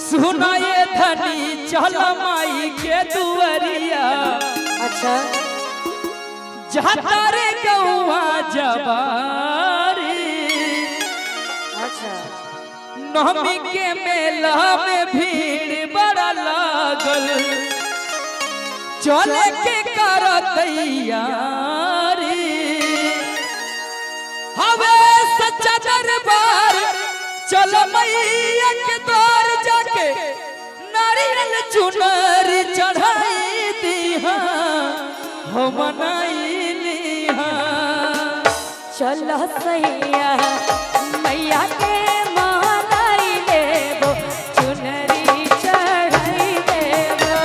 सुनाए धनी चल माई के दुआरिया अच्छा जाता रे गौआ जबारी अच्छा नवमी के मेला में भीड़ बड़ा लागल चले के कर तैयारी हवे सच्चा दरबार चल मैया के द्वार जाके नारियल चुनर चढ़ाई दीहा हो मनाई लीहा चल सैया मैया के मालाई लेबो चुनरी चढ़ाई देबो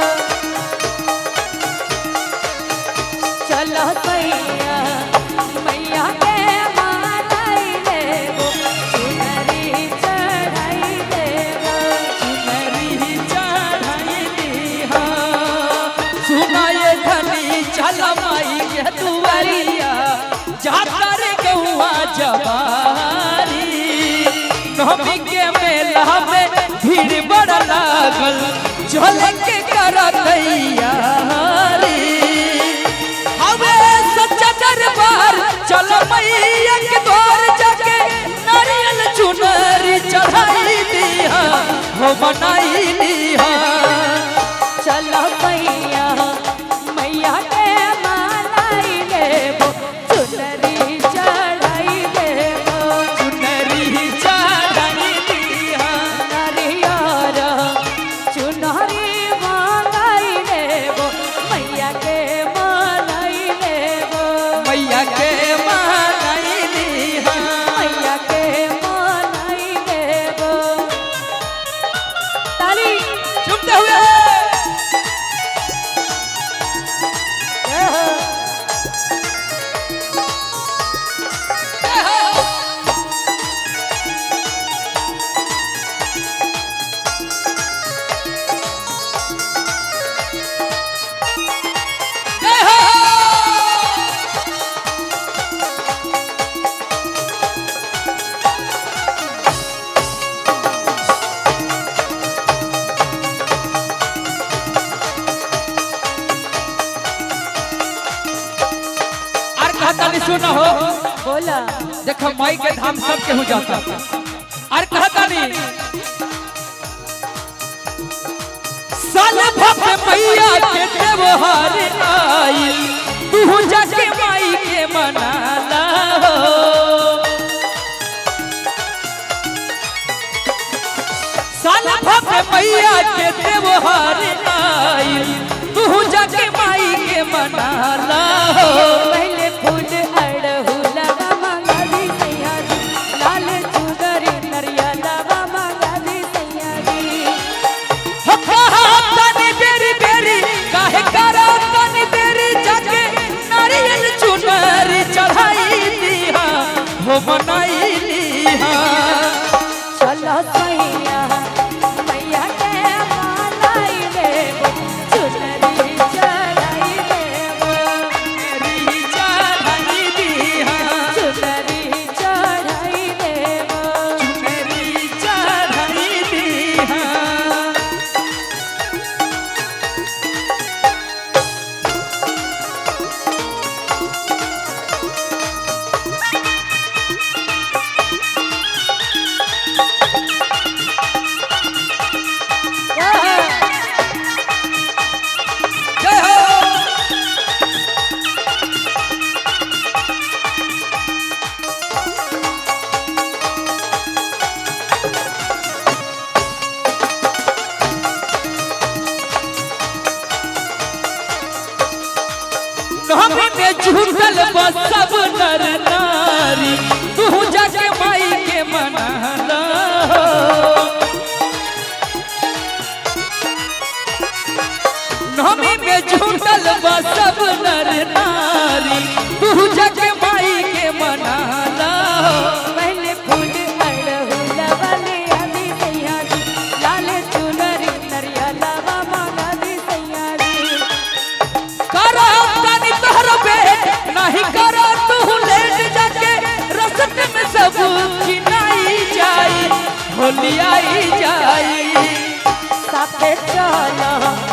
चल सैया मैया के मालाई लेबो चुनरी चढ़ाई देबो चुनरी चढ़ाई दीहा सुनाए धनी चल माई के दुआरिया जाता रे गौआ जबारी नवमी के मेला में भीड़ बड़ा लागल चल के कर तैयारी हवे सच्चा दरबार चल मैया के द्वार जाके नारियल चुनरी चढ़ाई दिया हो बनाई लिया चल सैया मैया के मालाई लेबो चुनरी चढ़ाई देबो चुनरी चढ़ाई दिया नरियर चुनरी मालाई लेबो मैया के मालाई लेबो मैया के बनाई लिया मैया के मालाई लेबो ताली चुपते हुए जय हो जय हो और कहता नहीं सुना हो बोला देखो माई के धाम सब केहू जाता और कहता नहीं साल भप मैया के त्योहार आई तू जाके माई के मनाला हो साल भप मैया के त्योहार आई तू जाके माई के मनाला हो पहले फूल अड़हुलवा मंगली सैया जी लाल चुदरी नरियलवा मंगली सैया जी हो कहा तनी बेरी बेरी काहे करा तनी बेरी जाके नारियल चुनरी चढ़ाई दिया हो बनाई लिहा चल सैया मैया के मालाई देबो चुनरी चढ़ाई देबो मेरी चढ़ाई दिया चुनरी चढ़ाई देबो मेरी चढ़ाई दिया जय हो नहमे में झूठल बस सब नर नारी तू जाके माई के मनाला नहमे में झूठल बस सब नर नारी तू जाके माई के मनाला पहले फूल अड़हुलवा ले आली सैया जी लाल चुनरी नरियलवा मंगली सैया जी करो तनी तोहर बेट नहीं करो तू लेट जाके रस्ते में सब खिनाई जाई होली आई जाई साथे चला